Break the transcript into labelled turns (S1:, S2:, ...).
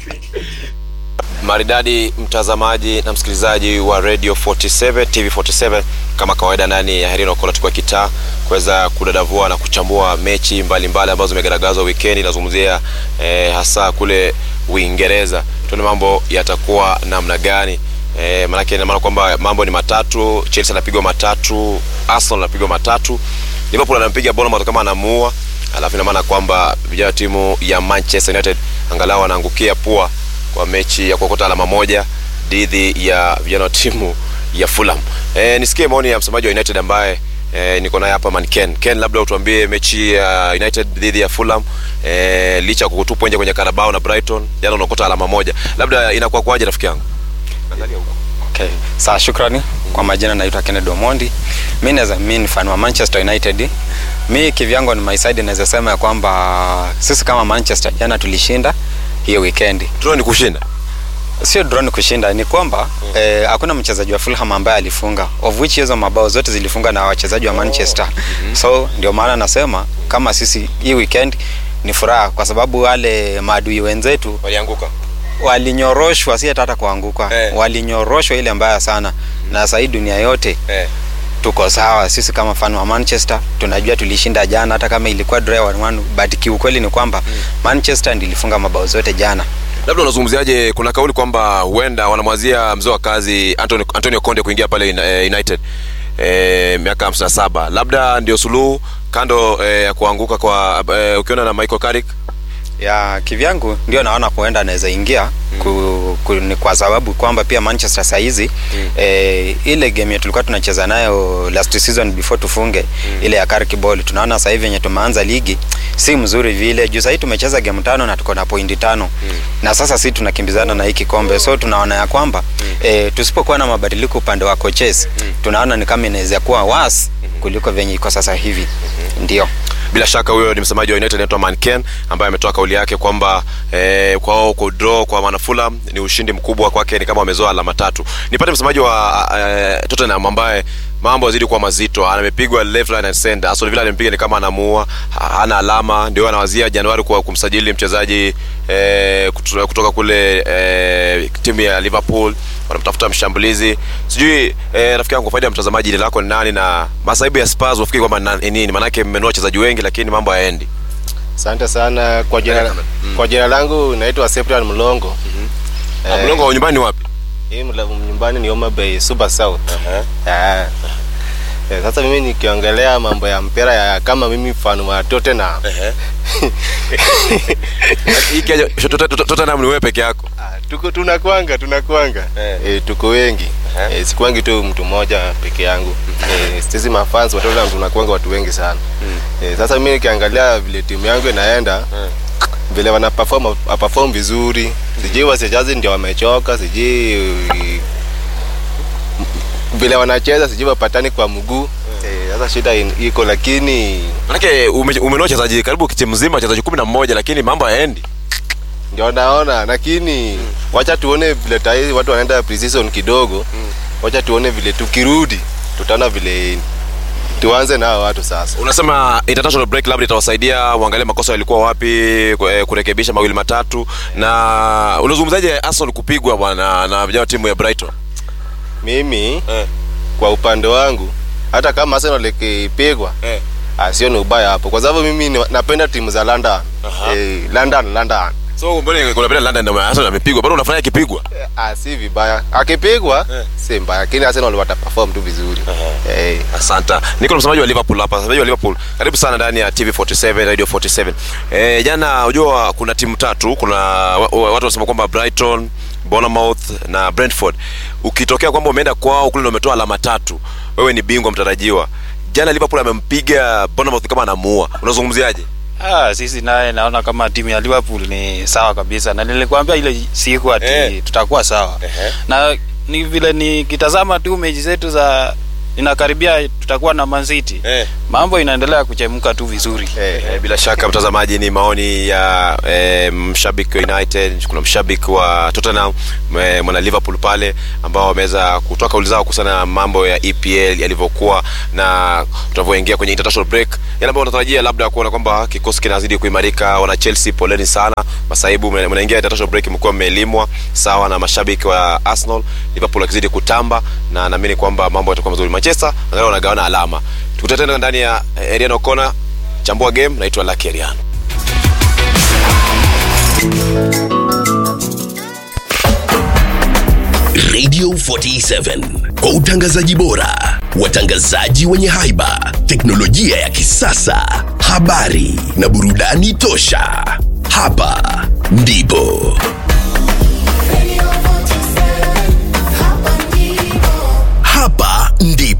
S1: maridadi mtazamaji na msikilizaji wa radio 47 tv 47 kama kawaida ndani ya herino kola tukua kitaa kuweza kudadavua na kuchambua mechi mbalimbali ambazo zimegaragazwa wikendi nazungumzia eh, hasa kule uingereza tuone mambo yatakuwa namna gani eh, manake inamaana kwamba mambo ni matatu chelsea anapigwa matatu arsenal anapigwa matatu liverpool anampiga bournemouth kama anamuua alafu inamaana kwamba vijana wa timu ya manchester united angalau wanaangukia pua kwa mechi ya kuokota alama moja dhidi ya vijana wa timu ya fulham e, nisikie maoni ya msemaji wa united ambaye e, niko naye hapa man ken ken labda utuambie mechi ya united dhidi ya fulham e, licha ya kukutupwa nje kwenye karabao na brighton jana unaokota alama moja labda inakuwa kwaje rafiki yangu
S2: Okay. Sawa, shukrani. Kwa majina naitwa Kennedy Omondi. Mimi naweza mimi ni fan wa Manchester United. Mi kivyangu ni my side naweza sema ya kwamba sisi kama Manchester jana tulishinda hiyo weekend.
S1: draw ni kushinda
S2: Sio draw ni kushinda, ni kwamba eh, hakuna mchezaji wa Fulham ambaye alifunga, of which hizo mabao zote zilifunga na wachezaji wa Manchester. So ndio maana nasema kama sisi hii weekend ni furaha kwa sababu wale maadui wenzetu
S1: walianguka
S2: walinyoroshwa, si hata kuanguka
S1: Eh.
S2: walinyoroshwa ile mbaya sana na sasa hii dunia yote
S1: eh.
S2: tuko sawa sisi kama fan wa manchester tunajua tulishinda jana hata kama ilikuwa draw 1-1 but kiukweli ni kwamba manchester ndiyo ilifunga mabao zote jana
S1: labda unazungumziaje kuna kauli kwamba huenda wanamwazia mzee wa kazi Antonio, antonio conde kuingia pale in- eh, united eh, miaka 57 labda ndio suluhu kando eh, ya kuanguka kwa eh, ukiona na michael carrick
S2: ya kivyangu ndio naona kuenda anaweza ingia ku, ku, ni kwa sababu kwamba pia manchester sahizi mm. eh, ile game yetu tulikuwa tunacheza nayo last season before tufunge mm. ile ya Carrick ball tunaona sasa hivi yenye tumeanza ligi si mzuri vile juu sahii tumecheza game tano na tuko na pointi tano mm. na sasa si tunakimbizana na hii kikombe so tunaona ya kwamba mm. eh, tusipokuwa na mabadiliko upande wa coaches mm. tunaona ni kama inaweza kuwa was kuliko venye iko sasa hivi mm-hmm. ndio
S1: bila shaka huyo ni msemaji wa united anaitwa manken ambaye ametoa kauli yake kwamba eh, kwao kudraw kwa manafulam ni ushindi mkubwa kwake ni kama wamezoa alama tatu nipate msemaji wa eh, tottenham ambaye mambo yazidi kuwa mazito amepigwa left line and center aston villa alimpiga ni kama anamuua ha- hana alama ndio anawazia januari kwa kumsajili mchezaji eh, kutu- kutoka kule eh, timu ya liverpool wanamtafuta mshambulizi sijui eh, rafiki yangu kwa faida ya mtazamaji jina lako ni nani na masaibu ya spurs unafikiri kwamba na- ni nini maanake mmenua wachezaji wengi lakini mambo hayaendi
S3: asante sana kwa jina,
S1: Mm.
S3: kwa jina langu naitwa Cyprian Mlongo
S1: Ah, mlongo wa nyumbani ni wapi
S3: hii mla- nyumbani ni Homa Bay Super South Ah. Eh, sasa mimi nikiongelea mambo ya mpira ya kama mimi fan wa Tottenham
S1: Hii Kenya, Tot- Tot- Tottenham ni wewe peke yako
S3: Ah, tuko tunakwanga tunakwanga
S1: Eh.
S3: eh, tuko wengi
S1: Eh.
S3: eh, sikwangi tu mtu mmoja peke yangu eh, sisi mafans wa Tottenham tunakwanga watu wengi sana eh, sasa mimi nikiangalia vile timu yangu inaenda vile wana perform perform vizuri sijui wachezaji ndio wamechoka sijui vile wanacheza sijui wapatani kwa mguu eh, sasa shida in- iko lakini
S1: manake ume- umenua wachezaji karibu timu mzima wachezaji kumi na mmoja lakini mambo hayaendi
S3: ndio naona lakini wacha tuone vile tai watu wanaenda pre-season kidogo wacha tuone vile tukirudi tutaona vile tuanze nao watu sasa
S1: unasema international break labda itawasaidia uangalie makosa yalikuwa wapi ku- eh, kurekebisha mawili matatu na unazungumzaje arsenal kupigwa bwana na vijana wa timu ya brighton
S3: mimi
S1: eh.
S3: kwa upande wangu hata kama Arsenal ikipigwa
S1: Eh.
S3: ah, sio ni ubaya hapo kwa sababu mimi ni- napenda timu za London
S1: Aha.
S3: eh, London London
S1: so mbona unapenda london ndio arsenal amepigwa bado unafanya akipigwa
S3: Eh, ah, si vibaya akipigwa
S1: Eh.
S3: si mbaya lakini Arsenal wataperform tu vizuri eh,
S1: asanta niko na msemaji wa liverpool hapa msemaji wa liverpool karibu sana ndani ya tv 47 radio 47 e, jana unajua kuna timu tatu kuna wa- wa- watu wanasema kwamba brighton bournemouth na brentford ukitokea kwamba umeenda kwao kule ndio umetoa alama tatu wewe ni bingwa mtarajiwa jana liverpool amempiga bournemouth kama anamuua unazungumziaje
S4: Ah, sisi naye naona kama timu ya Liverpool ni sawa kabisa, na nilikwambia ile siku ati
S1: Eh.
S4: tutakuwa sawa
S1: Ehe.
S4: na ni vile nikitazama tu mechi zetu za inakaribia tutakuwa na Man City
S1: Eh.
S4: mambo inaendelea kuchemka tu vizuri
S3: Eh,
S1: Eh, bila shaka mtazamaji, ni maoni ya eh, mshabiki wa United, kuna mshabiki wa Tottenham, eh, mwana Liverpool pale ambao wameweza kutoa kauli zao kuhusiana na mambo ya EPL yalivyokuwa na tunavyoingia kwenye international break, yale ambayo unatarajia labda kuona kwamba kikosi kinazidi kuimarika. Wana Chelsea, poleni sana masaibu, mna- mnaingia international break, mkuwa mmelimwa sawa na mashabiki wa Arsenal. Liverpool akizidi kutamba na naamini kwamba mambo yatakuwa mazuri. Manchester angalau wanagawana alama. Tukutane tena ndani ya eh, Eriano Kona chambua game naitwa Lucky Eriano.
S5: Radio 47 kwa utangazaji bora, watangazaji wenye haiba, teknolojia ya kisasa, habari na burudani tosha. Hapa ndipo hapa ndipo